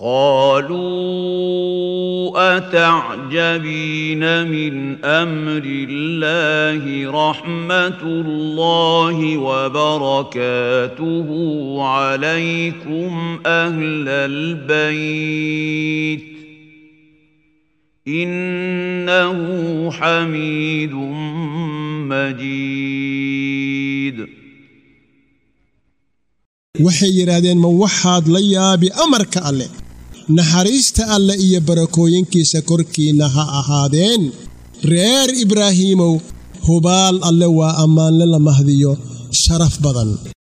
قالوا اتعجبين من امر الله رحمه الله وبركاته عليكم اهل البيت انه حميد مجيد waxay yidhaahdeen ma waxaad la yaabi amarka alleh naxariista alleh iyo barakooyinkiisa korkiinna ha ahaadeen reer ibraahiimow hubaal alle waa ammaanle la mahdiyo sharaf badan